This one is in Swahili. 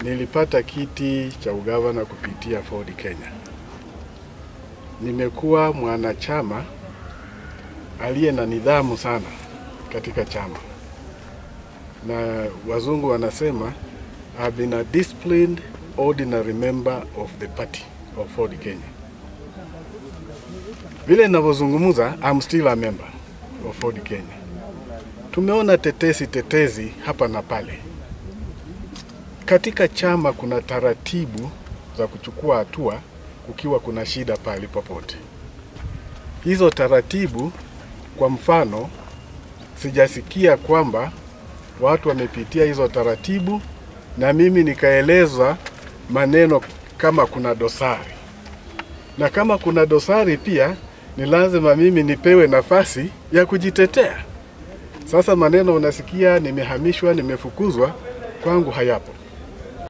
nilipata kiti cha ugavana kupitia Ford Kenya. Nimekuwa mwanachama aliye na nidhamu sana katika chama, na wazungu wanasema I've been a disciplined ordinary member of the party of Ford Kenya. Vile ninavyozungumza, I'm still a member of Ford Kenya. Tumeona tetesi tetezi hapa na pale. Katika chama kuna taratibu za kuchukua hatua kukiwa kuna shida pahali popote. Hizo taratibu, kwa mfano, sijasikia kwamba watu wamepitia hizo taratibu na mimi nikaeleza maneno kama kuna dosari, na kama kuna dosari pia ni lazima mimi nipewe nafasi ya kujitetea. Sasa maneno unasikia nimehamishwa, nimefukuzwa, kwangu hayapo.